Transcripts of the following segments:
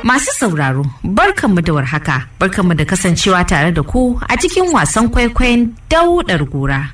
Masu sauraro, barkanmu da warhaka, barkanmu da kasancewa tare da ku a cikin wasan kwaikwayon daudar gora.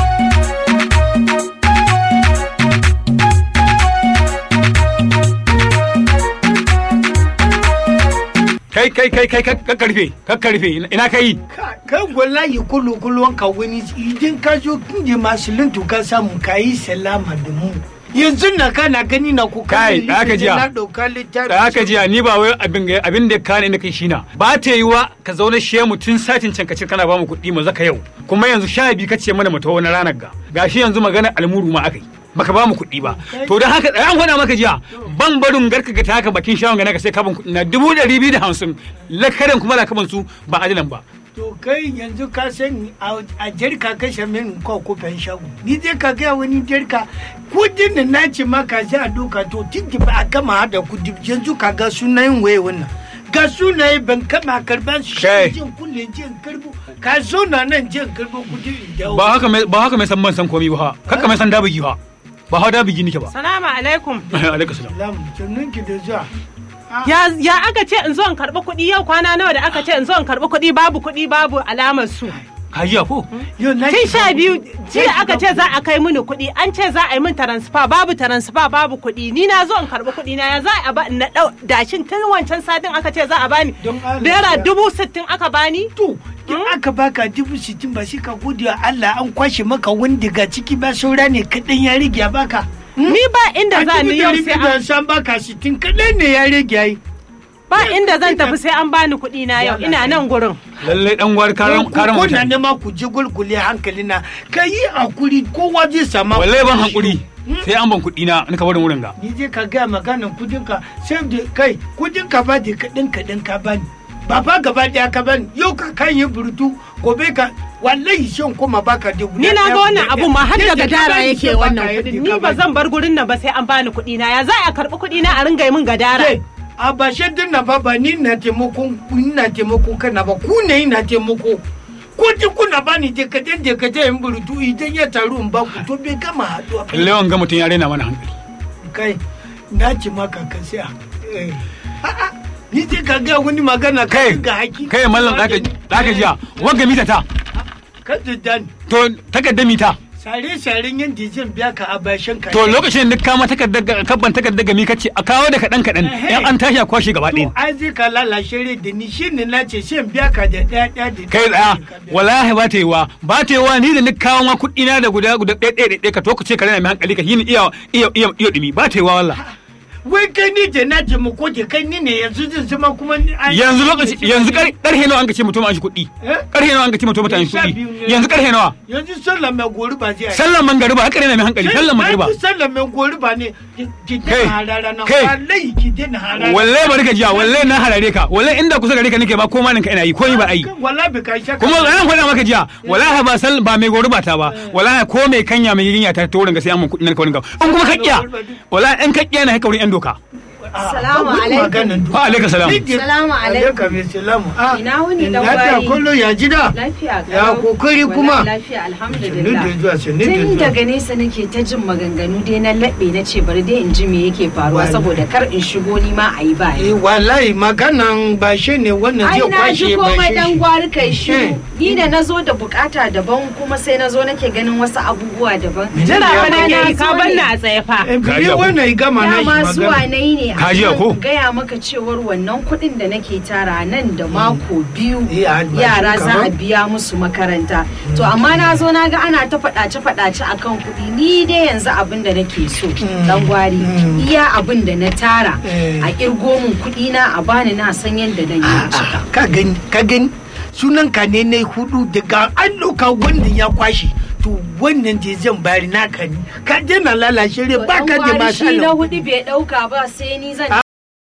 kai kai kai kai kakkarfe kakkarfe ina kai kai wallahi kullu kullu ka wani idan ka zo kinje masu lintu ka samu ka yi salama da mu yanzu na kana gani na ku Kai, da aka jiya. na dauka littafi da haka jiya ni ba wai abin ga- abin da ka ne na kai shina ba ta yi wa ka zauna shi mu tun satin can kace kana ba mu kuɗi mu zaka yau kuma yanzu sha biyu kace mana mu tawo na ranar ga gashi yanzu magana almuru ma akai baka ba mu kuɗi ba to don haka da an faɗa maka jiya ban barin garka ga taka bakin shawon ga naka sai ka ban kuɗi na dubu ɗari biyu da hamsin lakaran kuma lakaban su ba adilan ba to kai yanzu ka san a a jarka kashe min ko kofin shago ni dai ka ga wani jarka kudin da na ce maka za a doka to tinki ba a gama hada kudi yanzu ka ga sunayen waye wannan ga sunaye ban kama karban su Kai. jin kulle jin karbo ka zo na nan jin karbo kudi in dawo ba haka mai ba haka mai san ban san komai ba haka mai san dabigi ba ba ha dabigi nike ba Salamu alaikum. alaikum salam Lam, sannan ki da zuwa. Ya, ya aka ce in zo in karɓi kuɗi yau kwana nawa da aka ce in zo in karɓi kuɗi babu kuɗi babu alamar su. ka jiya ko Yau na Tun shiga sha biyu uku. jiya Na aka shiga ce za a kai mini kuɗi an ce za a yi min taransifa babu taransifa babu kuɗi ni na zo in karɓi kuɗi na ya za a ba na ɗau dashin tun wancan satin aka ce za a bani Don Allah naira ya- dubu sittin aka bani. To, in aka baka dubu sittin ba shi ka gode wa Allah an kwashe maka wani daga ciki ba saura ne kaɗan ya rage ya baka. Ni ba inda za ni yau sai an san baka sittin kaɗan ne ya rage ya yi. ba inda zan tafi sai an bani kuɗi na yau ina nan gurin. lallai dan gwar karan karan Ko na mutane nema ku je gulgule hankali na ka yi hakuri kowa zai sama. wallahi ban hankuri sai an ban kuɗi na nika barin wurin ga Ni je ka gaya maganan kudinka sai da kai kudinka ba da kaɗan kaɗan ka bani. Ba fa gaba ɗaya ka bani yau ka kan yi burutu gobe ka wallahi shan kuma baka da guda Ni na ɗaya, ga wannan guda abu ɗaya. ma har Yadda daga ka dara bani yake sai baka wannan yadda kuɗin. ka Ni ba bani. zan bar gurin nan ba sai an bani kuɗi na. Ya za a karɓi kuɗi na a ringa yi min gadara. Kai, a ba shaidun na ba ba ni na taimako ina taimako kana ba ku ne ina taimako ko ji kuna ba ni dekaden dekaden in burutu idan ya taru in ba ku to bai gama haɗuwa ba. lallai wanga mutum ya raina mana hankali kai na ci maka ka siya Eh. A'a, ni je ka ga wani magana ka kai ga haki kai mallam daka daka jiya wanga mita ta ka jiddan to takardar mita sare saren yin dizin biya ka a bashin ka to lokacin da kama takardar ga- kabban takardar gami kace a kawo da kadan kadan Ehe. yan an tashi a kwashe gaba to ɗaya ai zai ka lalashe rai da ni shi ne na ce shan biya ka da ɗaya ɗaya da kai tsaya wallahi ba ta yi wa ba ta yi wa ni da ni kawo ma kuɗi na da guda guda ɗaya ɗaya ɗaya ka to ku ce ka rena mai hankali ka yi ni iya iya iya iya dumi ba ta yi wa wallahi wai kai ni da na taimako da kai ni ne yanzu zan zama kuma ni- ai- yanzu lokaci yanzu kar- karhe nawa an ka ce mutum an shi kuɗi Eh? karhe nawa an ka ce mutum an shi Sha biyu kuɗi ne. yanzu karhe nawa yanzu sallah mai gori ba zai yi. sallan mangariba haka rena mai hankali sallan mangariba Yanzu sallah mai gori ba ne ki- ki Kai, dena harara na kai. wallahi ki dena harara wallahi bari ka jiya wallahi na harare ka wallahi inda kusa gare ka nake ba ko ma ka ina yi ko ni ba ai wallahi bai kai shaka kuma zan faɗa maka jiya wallahi ba sal ba mai gori ba ta ba wallahi ko mai kanya mai yinya ta to ga sai an mun kuɗin ka wurin ga in kuma kakkiya wallahi in kakkiya na haka wurin yan doka Salamu alaikum. wa alaikum salam Salamu alaikum. alaikum salamu Ah, Ina wuni dan lafiya gwari? kullu ya jida Lafiya Ya kalau. kokari kuma? Wallahi Lafiya Sannu alhamdulillah. da zuwa, sannu da Tun zuwa. daga nesa nake ta jin maganganu dai na laɓe na ce bari dai in ji me yake faruwa Wallahi. saboda kar in shigo ni ma a yi ba. Eh, wallahi maganan ba shi ne wannan Ai zai na kwashe ji ba komai shi dan shi. gwari kai shiru. Eh. Ni da na zo da bukata daban kuma sai na zo nake ganin wasu abubuwa daban. Jira Ya fa nake yi zo ka ne. banna a tsaye fa. Eh, bari Kaji abu. wannan ya gama na shi Dama zuwa magana na yi ne Ka ji a ko? kan gaya maka cewar wannan kuɗin da nake tara nan da mako biyu Eh, albashin yara ka za ba? a biya musu makaranta. To amma na zo na ga ana ta faɗace-faɗace a kan kuɗi ni dai yanzu abin da nake so dan gwari iya abin da na tara Eh. a kirgo min kuɗi na a bani na san yadda dan yi cika. ka gani ka gani sunan ka ne na hudu daga an ɗauka wanda ya kwashe to wannan je zan bari naka ne ka je na lalashe rai To ba dan ka da gwari shi na masala hudu bai ɗauka ba sai ni zan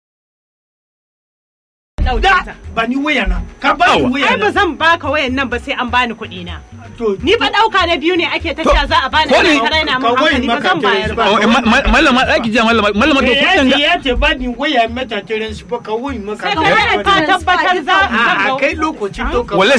Ɗauke da ta. ba ni waya na ka ba ni Awa. waya Ai ba na zan baka wayan nan ba sai an bani kuɗi na. to Ni fa ɗauka na biyu ne ake ta cewa za a bani ko ne- ana raina ka mun wayan hankali ba maka zan bayar tare ba. ba. Oh, eh, ma- ma- mallama ɗaki jiya mallama mallama to Eh, kuɗin ya ga ce ya ce ba ni waya mata tirin su ba ka wayan maka Sai tare ka ba. ka tabbatar za a zan a kai lokacin to ka wallahi